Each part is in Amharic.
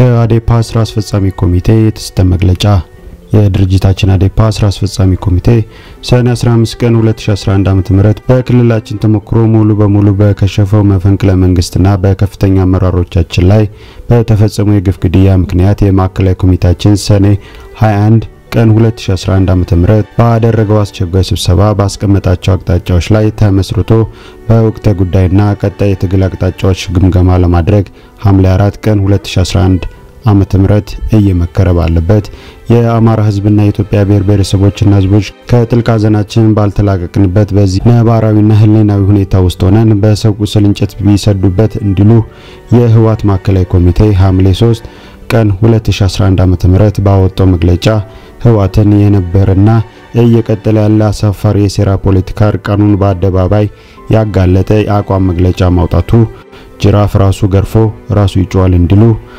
ከአዴፓ ስራ አስፈጻሚ ኮሚቴ የተሰጠ መግለጫ። የድርጅታችን አዴፓ ስራ አስፈጻሚ ኮሚቴ ሰኔ 15 ቀን 2011 ዓ.ም በክልላችን ተሞክሮ ሙሉ በሙሉ በከሸፈው መፈንቅለ መንግስትና በከፍተኛ አመራሮቻችን ላይ በተፈጸመው የግፍ ግድያ ምክንያት የማዕከላዊ ኮሚቴያችን ሰኔ 21 ቀን 2011 ዓ.ም ባደረገው አስቸኳይ ስብሰባ ባስቀመጣቸው አቅጣጫዎች ላይ ተመስርቶ በወቅታዊ ጉዳይና ቀጣይ የትግል አቅጣጫዎች ግምገማ ለማድረግ ሐምሌ 4 ቀን 2011 ዓመተ ምህረት እየመከረ ባለበት የአማራ ሕዝብና የኢትዮጵያ ብሔር ብሔረሰቦችና ሕዝቦች ከጥልቅ ሐዘናችን ባልተላቀቅንበት በዚህ ነባራዊና ሕሊናዊ ሁኔታ ውስጥ ሆነን በሰው ቁስል እንጨት ቢሰዱበት እንዲሉ የህወሓት ማዕከላዊ ኮሚቴ ሐምሌ 3 ቀን 2011 ዓ.ም ባወጣው መግለጫ ህወሓትን የነበረና እየቀጠለ ያለ አሳፋሪ የሴራ ፖለቲካ እርቃኑን በአደባባይ ያጋለጠ የአቋም መግለጫ ማውጣቱ ጅራፍ ራሱ ገርፎ ራሱ ይጮዋል እንዲሉ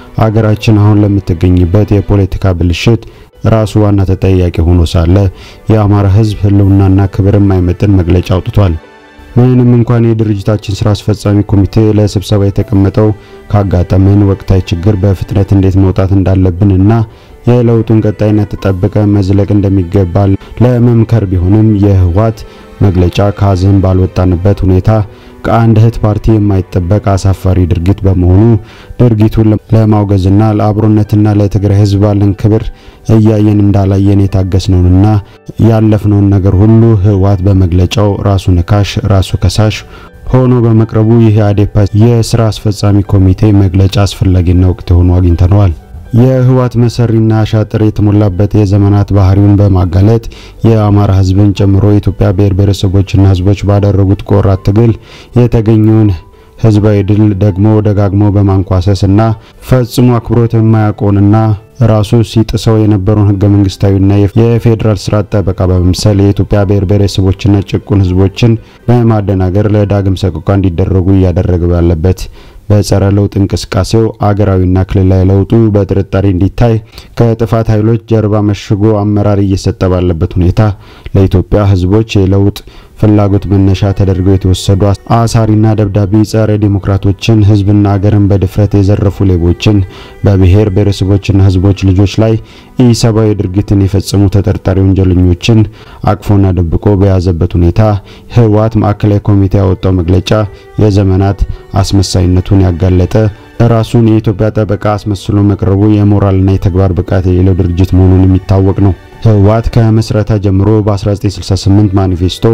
አገራችን አሁን ለምትገኝበት የፖለቲካ ብልሽት ራሱ ዋና ተጠያቂ ሆኖ ሳለ የአማራ ህዝብ ህልውናና ክብር የማይመጥን መግለጫ አውጥቷል። ምንም እንኳን የድርጅታችን ስራ አስፈጻሚ ኮሚቴ ለስብሰባ የተቀመጠው ካጋጠመን ወቅታዊ ችግር በፍጥነት እንዴት መውጣት እንዳለብን እና የለውጡን ቀጣይነት ተጠብቀ መዝለቅ እንደሚገባ ለመምከር ቢሆንም የህወሓት መግለጫ ከሀዘን ባልወጣንበት ሁኔታ ከአንድ እህት ፓርቲ የማይጠበቅ አሳፋሪ ድርጊት በመሆኑ ድርጊቱን ለማውገዝና ለአብሮነትና ለትግራይ ህዝብ ባለን ክብር እያየን እንዳላየን የታገስነውንና ያለፍነውን ነገር ሁሉ ህወሓት በመግለጫው ራሱ ነካሽ ራሱ ከሳሽ ሆኖ በመቅረቡ ይህ የአዴፓ የስራ አስፈጻሚ ኮሚቴ መግለጫ አስፈላጊና ወቅት ሆኖ አግኝተነዋል። የህወሓት መሰሪና አሻጥር የተሞላበት የዘመናት ባህሪውን በማጋለጥ የአማራ ህዝብን ጨምሮ የኢትዮጵያ ብሔር ብሔረሰቦችና ህዝቦች ባደረጉት ቆራት ትግል የተገኘውን ህዝባዊ ድል ደግሞ ደጋግሞ በማንኳሰስና ፈጽሞ አክብሮት የማያውቀውንና ራሱ ሲጥሰው የነበረውን ህገ መንግስታዊና የፌዴራል ስርዓት ጠበቃ በመምሰል የኢትዮጵያ ብሔር ብሔረሰቦችና ጭቁን ህዝቦችን በማደናገር ለዳግም ሰቆቃ እንዲደረጉ እያደረገ ባለበት በጸረ ለውጥ እንቅስቃሴው አገራዊና ክልላዊ ለውጡ በጥርጣሬ እንዲታይ ከጥፋት ኃይሎች ጀርባ መሽጎ አመራር እየሰጠ ባለበት ሁኔታ ለኢትዮጵያ ህዝቦች የለውጥ ፍላጎት መነሻ ተደርገው የተወሰዱ አሳሪና ደብዳቤ ጸረ ዲሞክራቶችን ህዝብና ሀገርን በድፍረት የዘረፉ ሌቦችን በብሔር ብሔረሰቦችና ህዝቦች ልጆች ላይ ኢሰብአዊ ድርጊትን የፈጸሙ ተጠርጣሪ ወንጀለኞችን አቅፎና ደብቆ በያዘበት ሁኔታ ህወሓት ማዕከላዊ ኮሚቴ ያወጣው መግለጫ የዘመናት አስመሳይነቱን ያጋለጠ ራሱን የኢትዮጵያ ጠበቃ አስመስሎ መቅረቡ የሞራልና የተግባር ብቃት የሌለው ድርጅት መሆኑን የሚታወቅ ነው። ህወሓት ከምስረታ ጀምሮ በ1968 ማኒፌስቶ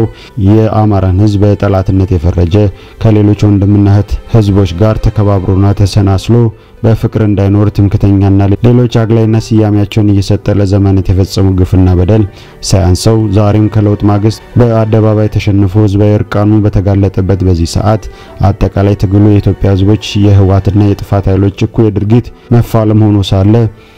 የአማራን ህዝብ በጠላትነት የፈረጀ ከሌሎች ወንድምና እህት ህዝቦች ጋር ተከባብሮና ተሰናስሎ በፍቅር እንዳይኖር ትምክተኛና ሌሎች አግላይና ስያሜያቸውን እየሰጠ ለዘመናት የፈጸመው ግፍና በደል ሳያንሰው ዛሬም ከለውጥ ማግስት በአደባባይ ተሸንፎ ህዝባዊ እርቃኑን በተጋለጠበት በዚህ ሰዓት አጠቃላይ ትግሉ የኢትዮጵያ ህዝቦች የህወሓትና የጥፋት ኃይሎች እኩይ ድርጊት መፋለም ሆኖ ሳለ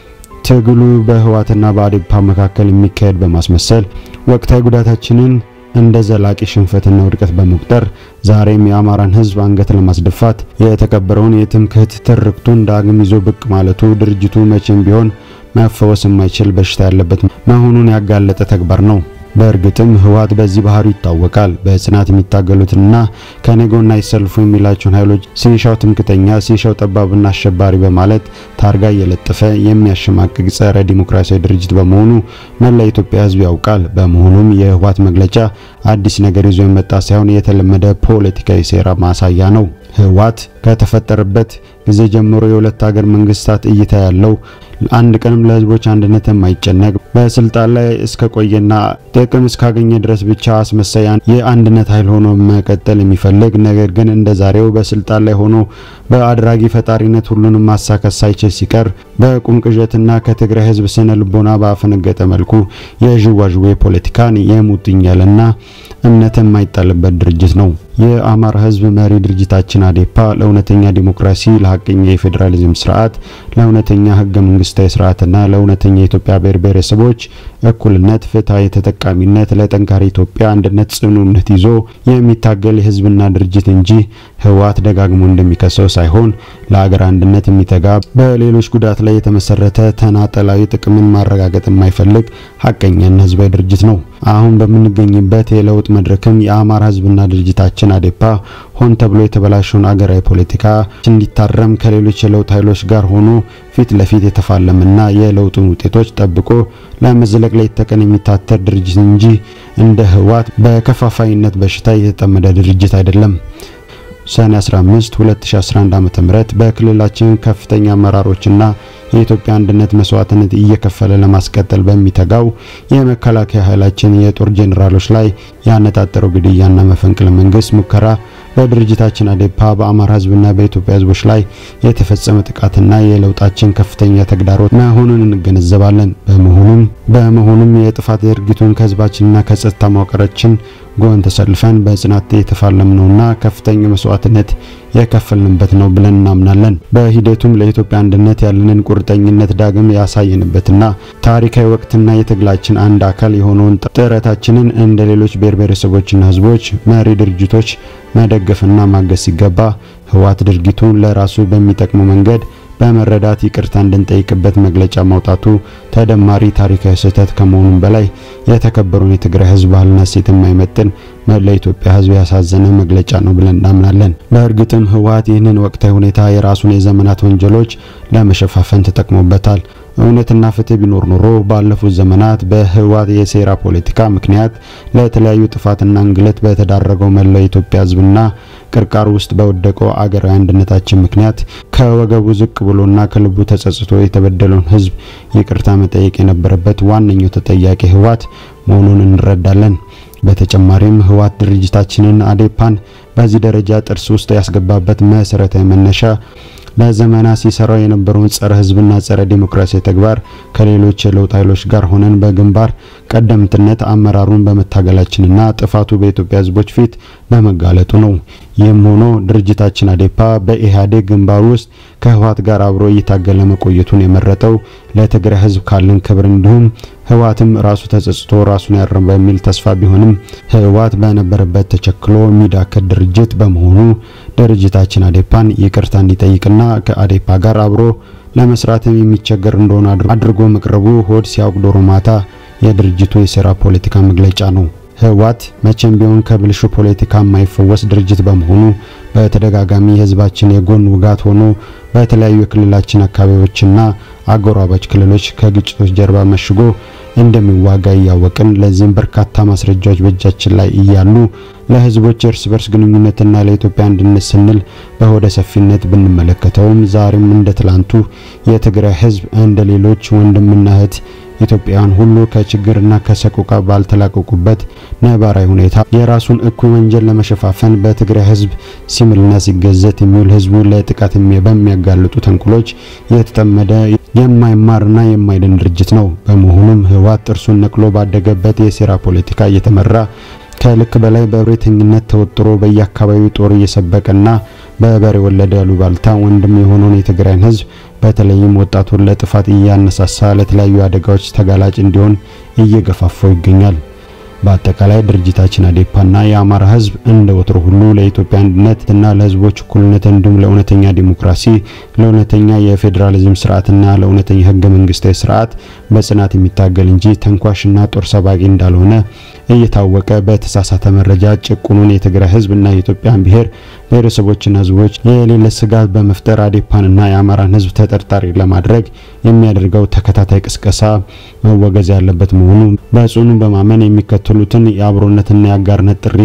ትግሉ በህወሓትና በአዴፓ መካከል የሚካሄድ በማስመሰል ወቅታዊ ጉዳታችንን እንደ ዘላቂ ሽንፈትና ውድቀት በመቁጠር ዛሬም የአማራን ህዝብ አንገት ለማስደፋት የተቀበረውን የትምክህት ትርክቱን ዳግም ይዞ ብቅ ማለቱ ድርጅቱ መቼም ቢሆን መፈወስ የማይችል በሽታ ያለበት መሆኑን ያጋለጠ ተግባር ነው። በእርግጥም ህወሓት በዚህ ባህሪው ይታወቃል። በጽናት የሚታገሉትንና ከኔጎና ይሰልፉ የሚላቸውን ኃይሎች ሲሻው ትምክተኛ፣ ሲሻው ጠባብና አሸባሪ በማለት ታርጋ እየለጠፈ የሚያሸማቅቅ ጸረ ዲሞክራሲያዊ ድርጅት በመሆኑ መላ ኢትዮጵያ ህዝብ ያውቃል። በመሆኑም የህወሓት መግለጫ አዲስ ነገር ይዞ የመጣ ሳይሆን የተለመደ ፖለቲካዊ ሴራ ማሳያ ነው። ህወሓት ከተፈጠረበት ጊዜ ጀምሮ የሁለት ሀገር መንግስታት እይታ ያለው አንድ ቀንም ለህዝቦች አንድነት የማይጨነቅ በስልጣን ላይ እስከ ቆየና ጥቅም እስካገኘ ድረስ ብቻ አስመሳይ የአንድነት ኃይል ሆኖ መቀጠል የሚፈልግ ነገር ግን እንደ ዛሬው በስልጣን ላይ ሆኖ በአድራጊ ፈጣሪነት ሁሉንም ማሳካት ሳይችል ሲቀር በቁም ቅዠትና ከትግራይ ህዝብ ስነ ልቦና ባፈነገጠ መልኩ የዥዋዥዌ ፖለቲካን የሙጥኝ ያለና እምነት የማይጣልበት ድርጅት ነው። የአማራ ህዝብ መሪ ድርጅታችን አዴፓ ለእውነተኛ ዲሞክራሲ፣ ለሀቀኛ የፌዴራሊዝም ስርዓት፣ ለእውነተኛ ህገ መንግስታዊ ስርዓትና ለእውነተኛ የኢትዮጵያ ብሔር ብሔረሰቦች እኩልነት፣ ፍትሐዊ ተጠቃሚነት፣ ለጠንካራ ኢትዮጵያ አንድነት ጽኑ እምነት ይዞ የሚታገል የህዝብና ድርጅት እንጂ ህወሓት ደጋግሞ እንደሚከሰው ሳይሆን ለሀገር አንድነት የሚተጋ በሌሎች ጉዳት ላይ የተመሰረተ ተናጠላዊ ጥቅምን ማረጋገጥ የማይፈልግ ሀቀኛና ህዝባዊ ድርጅት ነው። አሁን በምንገኝበት የለውጥ መድረክም የአማራ ህዝብና ድርጅታችን አዴፓ ሆን ተብሎ የተበላሸውን አገራዊ ፖለቲካ እንዲታረም ከሌሎች የለውጥ ኃይሎች ጋር ሆኖ ፊት ለፊት የተፋለመና የለውጡን ውጤቶች ጠብቆ ለመዝለቅ ላይ ተቀን የሚታተር ድርጅት እንጂ እንደ ህወሓት በከፋፋይነት በሽታ የተጠመደ ድርጅት አይደለም። ሰኔ 15 2011 ዓ.ም በክልላችን ከፍተኛ አመራሮችና የኢትዮጵያ አንድነት መስዋዕትነት እየከፈለ ለማስቀጠል በሚተጋው የመከላከያ ኃይላችን የጦር ጄኔራሎች ላይ ያነጣጠረው ግድያና መፈንቅለ መንግስት ሙከራ በድርጅታችን አዴፓ በአማራ ህዝብና በኢትዮጵያ ህዝቦች ላይ የተፈጸመ ጥቃትና የለውጣችን ከፍተኛ ተግዳሮት መሆኑን እንገነዘባለን። በመሆኑም በመሆኑም የጥፋት ድርጊቱን ከህዝባችንና ከጸጥታ መዋቅራችን ጎን ተሰልፈን በጽናት የተፋለምነውና ከፍተኛ መስዋዕትነት የከፈልንበት ነው ብለን እናምናለን። በሂደቱም ለኢትዮጵያ አንድነት ያለንን ቁርጠኝነት ዳግም ያሳየንበትና ታሪካዊ ወቅትና የትግላችን አንድ አካል የሆነውን ጥረታችንን እንደ ሌሎች ብሔር ብሔረሰቦችና ህዝቦች መሪ ድርጅቶች መደገፍና ማገዝ ሲገባ ህወሓት ድርጊቱን ለራሱ በሚጠቅመው መንገድ በመረዳት ይቅርታ እንድንጠይቅበት መግለጫ ማውጣቱ ተደማሪ ታሪካዊ ስህተት ከመሆኑም በላይ የተከበሩን የትግራይ ህዝብ ባህልና እሴት የማይመጥን መላ ኢትዮጵያ ህዝብ ያሳዘነ መግለጫ ነው ብለን እናምናለን። በእርግጥም ህወሓት ይህንን ወቅታዊ ሁኔታ የራሱን የዘመናት ወንጀሎች ለመሸፋፈን ተጠቅሞበታል። እውነትና ፍትህ ቢኖር ኖሮ ባለፉት ዘመናት በህወሓት የሴራ ፖለቲካ ምክንያት ለተለያዩ ጥፋትና እንግልት በተዳረገው መላው የኢትዮጵያ ህዝብና ቅርቃር ውስጥ በወደቀው አገራዊ አንድነታችን ምክንያት ከወገቡ ዝቅ ብሎና ከልቡ ተጸጽቶ የተበደለውን ህዝብ ይቅርታ መጠየቅ የነበረበት ዋነኛው ተጠያቂ ህወሓት መሆኑን እንረዳለን። በተጨማሪም ህወሓት ድርጅታችንን አዴፓን በዚህ ደረጃ ጥርስ ውስጥ ያስገባበት መሰረታዊ መነሻ ለዘመናት ሲሰራው የነበረውን ጸረ ህዝብና ጸረ ዲሞክራሲያዊ ተግባር ከሌሎች የለውጥ ኃይሎች ጋር ሆነን በግንባር ቀደምትነት አመራሩን በመታገላችንና ጥፋቱ በኢትዮጵያ ህዝቦች ፊት በመጋለጡ ነው። ይህም ሆኖ ድርጅታችን አዴፓ በኢህአዴግ ግንባር ውስጥ ከህወሓት ጋር አብሮ እየታገለ መቆየቱን የመረጠው ለትግራይ ህዝብ ካለን ክብር እንዲሁም ህወሓትም ራሱ ተጸጽቶ ራሱን ያርም በሚል ተስፋ ቢሆንም ህወሓት በነበረበት ተቸክሎ የሚዳክር ድርጅት በመሆኑ ድርጅታችን አዴፓን ይቅርታ እንዲጠይቅና ከአዴፓ ጋር አብሮ ለመስራትም የሚቸገር እንደሆነ አድርጎ መቅረቡ ሆድ ሲያውቅ ዶሮ ማታ የድርጅቱ የሴራ ፖለቲካ መግለጫ ነው። ህወሓት መቼም ቢሆን ከብልሹ ፖለቲካ የማይፈወስ ድርጅት በመሆኑ በተደጋጋሚ የህዝባችን የጎን ውጋት ሆኖ በተለያዩ የክልላችን አካባቢዎችና አጎራባች ክልሎች ከግጭቶች ጀርባ መሽጎ እንደሚዋጋ እያወቅን ለዚህም በርካታ ማስረጃዎች በእጃችን ላይ እያሉ ለህዝቦች እርስ በርስ ግንኙነትና ለኢትዮጵያ አንድነት ስንል በሆደ ሰፊነት ብንመለከተውም ዛሬም እንደ ትላንቱ የትግራይ ህዝብ እንደ ሌሎች ወንድምና እህት ኢትዮጵያውያን ሁሉ ከችግርና ከሰቆቃ ባልተላቀቁበት ነባራዊ ሁኔታ የራሱን እኩይ ወንጀል ለመሸፋፈን በትግራይ ህዝብ ሲምልና ሲገዘት የሚውል ህዝቡ ለጥቃት በሚያጋልጡ ተንኩሎች የተጠመደ የማይማርና የማይድን ድርጅት ነው። በመሆኑም ህወሓት ጥርሱን ነቅሎ ባደገበት የሴራ ፖለቲካ እየተመራ ከልክ በላይ በእብሪተኝነት ተወጥሮ በየአካባቢው ጦር እየሰበቀና በበሬ ወለደ አሉባልታ ወንድም የሆነውን የትግራይን ህዝብ በተለይም ወጣቱን ለጥፋት እያነሳሳ ለተለያዩ አደጋዎች ተጋላጭ እንዲሆን እየገፋፋው ይገኛል። በአጠቃላይ ድርጅታችን አዴፓና የአማራ ህዝብ እንደ ወትሮ ሁሉ ለኢትዮጵያ አንድነትና ለህዝቦች እኩልነት እንዲሁም ለእውነተኛ ዲሞክራሲ፣ ለእውነተኛ የፌዴራሊዝም ስርዓትና ለእውነተኛ ህገ መንግስታዊ ስርዓት በጽናት የሚታገል እንጂ ተንኳሽና ጦር ሰባቂ እንዳልሆነ እየታወቀ በተሳሳተ መረጃ ጭቁኑን የትግራይ ህዝብና የኢትዮጵያን ብሔር ብሔረሰቦችና ህዝቦች የሌለ ስጋት በመፍጠር አዴፓንና የአማራን ህዝብ ተጠርጣሪ ለማድረግ የሚያደርገው ተከታታይ ቅስቀሳ መወገዝ ያለበት መሆኑ በጽኑ በማመን የሚከተሉትን የአብሮነትና የአጋርነት ጥሪ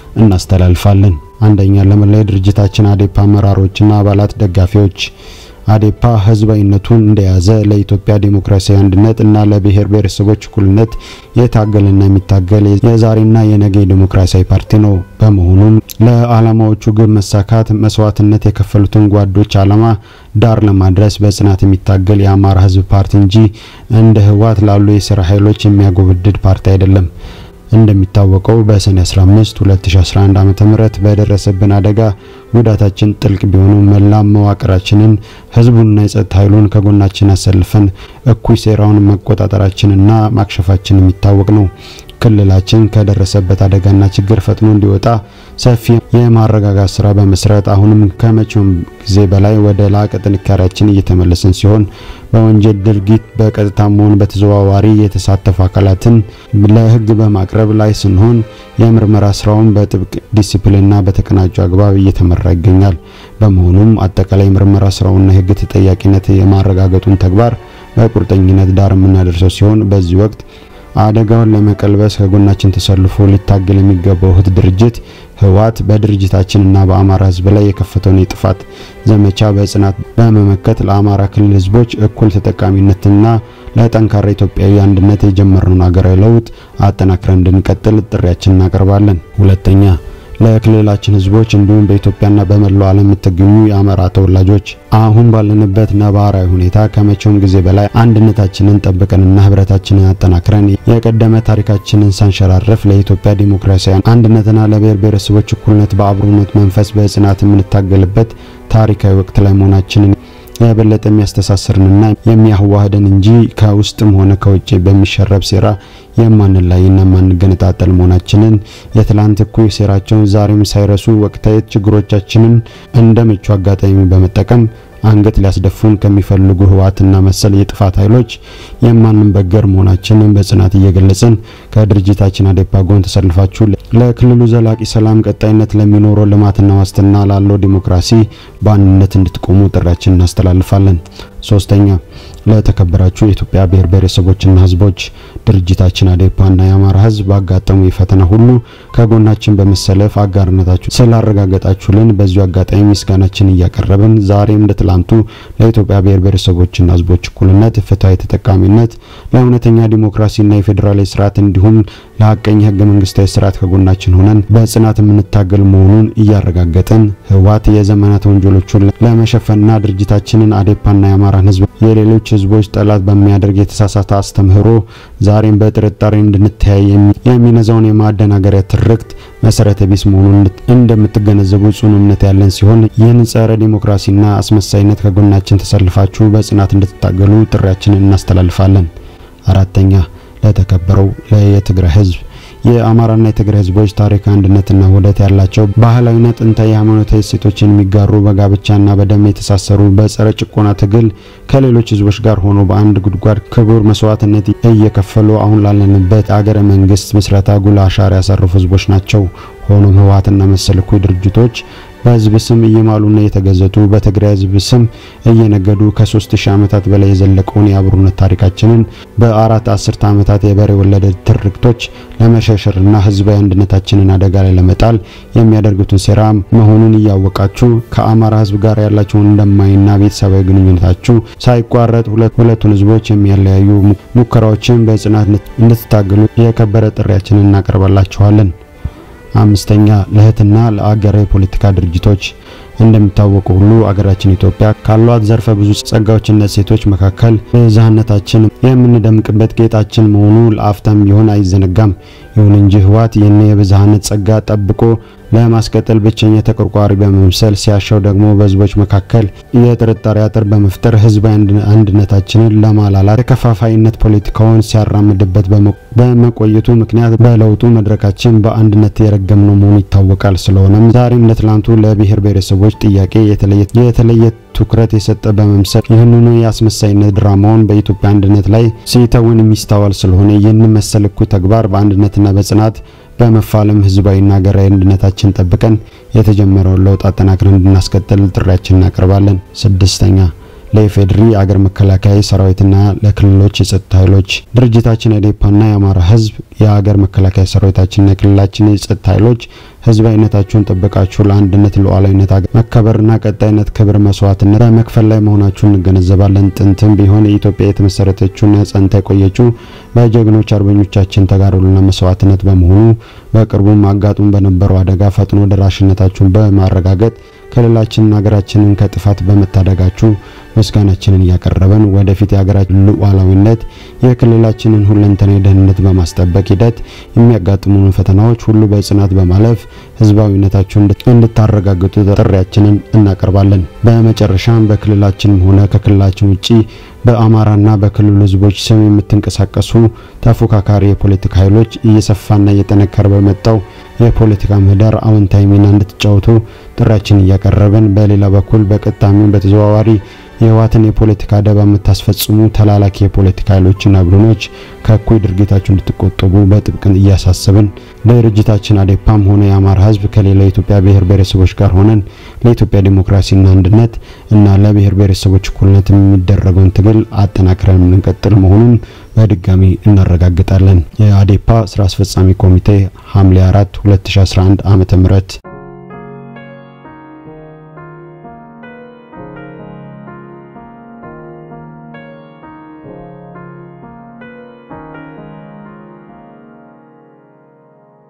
እናስተላልፋለን። አንደኛ፣ ለመላ ድርጅታችን አዴፓ አመራሮችና አባላት፣ ደጋፊዎች አዴፓ ህዝባዊነቱን እንደያዘ ለኢትዮጵያ ዴሞክራሲያዊ አንድነት እና ለብሔር ብሔረሰቦች እኩልነት የታገለና የሚታገል የዛሬና የነገ ዴሞክራሲያዊ ፓርቲ ነው። በመሆኑም ለዓላማዎቹ ግብ መሳካት መስዋዕትነት የከፈሉትን ጓዶች ዓላማ ዳር ለማድረስ በጽናት የሚታገል የአማራ ህዝብ ፓርቲ እንጂ እንደ ህወሓት ላሉ የስራ ኃይሎች የሚያጎበድድ ፓርቲ አይደለም። እንደሚታወቀው በሰኔ 15 2011 ዓ.ም በደረሰብን አደጋ ጉዳታችን ጥልቅ ቢሆኑ መላ መዋቅራችንን ህዝቡንና የጸጥታ ኃይሉን ከጎናችን አሰልፈን እኩይ ሴራውን መቆጣጠራችንና ማክሸፋችን የሚታወቅ ነው። ክልላችን ከደረሰበት አደጋና ችግር ፈጥኖ እንዲወጣ ሰፊ የማረጋጋት ስራ በመስራት አሁንም ከመቼውም ጊዜ በላይ ወደ ላቀ ጥንካሬያችን እየተመለስን ሲሆን በወንጀል ድርጊት በቀጥታም ሆነ በተዘዋዋሪ የተሳተፉ አካላትን ለሕግ በማቅረብ ላይ ስንሆን የምርመራ ስራውን በጥብቅ ዲሲፕሊንና በተቀናጀ አግባብ እየተመራ ይገኛል። በመሆኑም አጠቃላይ ምርመራ ስራውና የሕግ ተጠያቂነት የማረጋገጡን ተግባር በቁርጠኝነት ዳር የምናደርሰው ሲሆን በዚህ ወቅት አደጋውን ለመቀልበስ ከጎናችን ተሰልፎ ሊታገል የሚገባው እህት ድርጅት ህወሓት በድርጅታችንና በአማራ ህዝብ ላይ የከፈተውን የጥፋት ዘመቻ በጽናት በመመከት ለአማራ ክልል ህዝቦች እኩል ተጠቃሚነትና ለጠንካራ ኢትዮጵያዊ አንድነት የጀመርነውን ሀገራዊ ለውጥ አጠናክረን እንድንቀጥል ጥሪያችንን እናቀርባለን። ሁለተኛ ለክልላችን ህዝቦች እንዲሁም በኢትዮጵያና በመላው ዓለም የምትገኙ የአማራ ተወላጆች አሁን ባለንበት ነባራዊ ሁኔታ ከመቼውም ጊዜ በላይ አንድነታችንን ጠብቀንና ህብረታችንን አጠናክረን የቀደመ ታሪካችንን ሳንሸራረፍ ለኢትዮጵያ ዲሞክራሲያዊ አንድነትና ለብሔር ብሔረሰቦች እኩልነት በአብሮነት መንፈስ በጽናት የምንታገልበት ታሪካዊ ወቅት ላይ መሆናችንን የበለጠ የሚያስተሳስርንና የሚያዋህደን እንጂ ከውስጥም ሆነ ከውጭ በሚሸረብ ሴራ የማንለያይና የማንገነጣጠል መሆናችንን የትላንት እኩይ ሴራቸውን ዛሬም ሳይረሱ ወቅታዊ ችግሮቻችንን እንደ ምቹ አጋጣሚ በመጠቀም አንገት ሊያስደፉን ከሚፈልጉ ህወሓትና መሰል የጥፋት ኃይሎች የማንበገር መሆናችንን በጽናት እየገለጽን ከድርጅታችን አዴፓ ጎን ተሰልፋችሁ ለክልሉ ዘላቂ ሰላም፣ ቀጣይነት ለሚኖረው ልማትና ዋስትና ላለው ዲሞክራሲ በአንድነት እንድትቆሙ ጥሪያችንን እናስተላልፋለን። ሶስተኛ ለተከበራችሁ የኢትዮጵያ ብሔር ብሔረሰቦችና ህዝቦች ድርጅታችን አዴፓና የአማራ ህዝብ ባጋጠሙ የፈተና ሁሉ ከጎናችን በመሰለፍ አጋርነታችሁ ስላረጋገጣችሁልን በዚሁ አጋጣሚ ምስጋናችን እያቀረብን ዛሬም እንደ ትላንቱ ለኢትዮጵያ ብሔር ብሔረሰቦችና ህዝቦች እኩልነት፣ ፍትሐዊ ተጠቃሚነት፣ ለእውነተኛ ዲሞክራሲና የፌዴራላዊ ስርዓት እንዲሁም ለሀቀኛ ህገ መንግስታዊ ስርዓት ከጎናችን ሆነን በጽናት የምንታገል መሆኑን እያረጋገጥን ህወሓት የዘመናት ወንጀሎቹን ለመሸፈንና ድርጅታችንን አዴፓና የአማራን ህዝብ የሌሎች ህዝቦች ጠላት በሚያደርግ የተሳሳተ አስተምህሮ ዛሬም በጥርጣሬ እንድንተያይ የሚነዛውን የማደናገሪያ ትርክት መሰረተ ቢስ መሆኑን እንደምትገነዘቡ ጽኑ እምነት ያለን ሲሆን ይህን ጸረ ዲሞክራሲና አስመሳይነት ከጎናችን ተሰልፋችሁ በጽናት እንድትታገሉ ጥሪያችንን እናስተላልፋለን። አራተኛ ለተከበረው የትግራይ ህዝብ የአማራና የትግራይ ህዝቦች ታሪክ አንድነትና ውህደት ያላቸው ባህላዊና ጥንታዊ ሃይማኖታዊ እሴቶችን የሚጋሩ በጋብቻና በደም የተሳሰሩ በጸረ ጭቆና ትግል ከሌሎች ህዝቦች ጋር ሆኖ በአንድ ጉድጓድ ክቡር መስዋዕትነት እየከፈሉ አሁን ላለንበት አገረ መንግስት ምስረታ ጉልህ አሻራ ያሳረፉ ህዝቦች ናቸው። ሆኖም ህወሓትና መሰል እኩይ ድርጅቶች በህዝብ ስም እየማሉና እየተገዘቱ በትግራይ ህዝብ ስም እየነገዱ ከሶስት ሺህ ዓመታት በላይ የዘለቀውን የአብሮነት ታሪካችንን በአራት አስርተ ዓመታት የበሬ ወለደ ትርክቶች ለመሸርሸርና ህዝባዊ አንድነታችንን አደጋ ላይ ለመጣል የሚያደርጉትን ሴራ መሆኑን እያወቃችሁ ከአማራ ህዝብ ጋር ያላችሁን እንደማይና ቤተሰባዊ ግንኙነታችሁ ሳይቋረጥ ሁለቱን ህዝቦች የሚያለያዩ ሙከራዎችን በጽናት እንድትታገሉ የከበረ ጥሪያችንን እናቀርባላችኋለን። አምስተኛ ለእህትና ለአገራዊ ፖለቲካ ድርጅቶች እንደሚታወቁ ሁሉ አገራችን ኢትዮጵያ ካሏት ዘርፈ ብዙ ጸጋዎችና እሴቶች መካከል ብዝሃነታችን የምንደምቅበት ጌጣችን መሆኑ ለአፍታም ቢሆን አይዘነጋም። ይሁን እንጂ ህወሓት ይህን የብዝሃነት ጸጋ ጠብቆ ለማስቀጠል ብቸኛ ተቆርቋሪ በመምሰል ሲያሻው ደግሞ በህዝቦች መካከል የጥርጣሬ አጥር በመፍጠር ህዝባዊ አንድነታችንን ለማላላት የከፋፋይነት ፖለቲካውን ሲያራምድበት በመቆየቱ ምክንያት በለውጡ መድረካችን በአንድነት የረገምነው መሆኑ ይታወቃል። ስለሆነም ዛሬም ለትላንቱ ለብሔር ብሔረሰቦች ጥያቄ የተለየ ትኩረት የሰጠ በመምሰል ይህንኑ የአስመሳይነት ድራማውን በኢትዮጵያ አንድነት ላይ ሲተውን የሚስተዋል ስለሆነ ይህን መሰል እኩይ ተግባር በአንድነትና በጽናት በመፋለም ህዝባዊና ሀገራዊ አንድነታችን ጠብቀን የተጀመረውን ለውጥ አጠናክረን እንድናስቀጥል ጥሪያችን እናቀርባለን። ስድስተኛ ለኢፌድሪ አገር መከላከያ ሰራዊትና ለክልሎች የጸጥታ ኃይሎች ድርጅታችን አዴፓና የአማራ ህዝብ የሀገር መከላከያ ሰራዊታችንና የክልላችን የጸጥታ ኃይሎች ህዝባዊነታችሁን ጠብቃችሁ ለአንድነት ሉዓላዊነት መከበርና ቀጣይነት ክብር መስዋዕትነት በመክፈል ላይ መሆናችሁን እንገነዘባለን። ጥንትም ቢሆን የኢትዮጵያ የተመሰረተችውና ጸንታ የቆየችው በጀግኖች አርበኞቻችን ተጋድሎና መስዋዕትነት በመሆኑ በቅርቡም አጋጡም በነበረው አደጋ ፈጥኖ ደራሽነታችሁን በማረጋገጥ ክልላችንን ሀገራችንን ከጥፋት በመታደጋችሁ ምስጋናችንን እያቀረበን ወደፊት የሀገራችን ሉዓላዊነት የክልላችንን ሁለንተናዊ ደህንነት በማስጠበቅ ሂደት የሚያጋጥሙን ፈተናዎች ሁሉ በጽናት በማለፍ ህዝባዊነታችሁን እንድታረጋግጡ ጥሪያችንን እናቀርባለን። በመጨረሻም በክልላችንም ሆነ ከክልላችን ውጪ በአማራና በክልሉ ህዝቦች ስም የምትንቀሳቀሱ ተፎካካሪ የፖለቲካ ኃይሎች እየሰፋና እየጠነከረ በመጣው የፖለቲካ ምህዳር አዎንታዊ ሚና እንድትጫወቱ ጥሪያችን እያቀረብን፣ በሌላ በኩል በቀጥታም በተዘዋዋሪ የህወሓትን የፖለቲካ አደባ የምታስፈጽሙ ተላላኪ የፖለቲካ ኃይሎችና ቡድኖች ከእኩይ ድርጊታችሁ እንድትቆጠቡ በጥብቅን እያሳሰብን ድርጅታችን አዴፓም ሆነ የአማራ ህዝብ ከሌላ የኢትዮጵያ ብሔር ብሔረሰቦች ጋር ሆነን ለኢትዮጵያ ዴሞክራሲና አንድነት እና ለብሔር ብሔረሰቦች እኩልነት የሚደረገውን ትግል አጠናክረን የምንቀጥል መሆኑን በድጋሚ እናረጋግጣለን። የአዴፓ ስራ አስፈጻሚ ኮሚቴ ሐምሌ 4 2011 ዓ.ም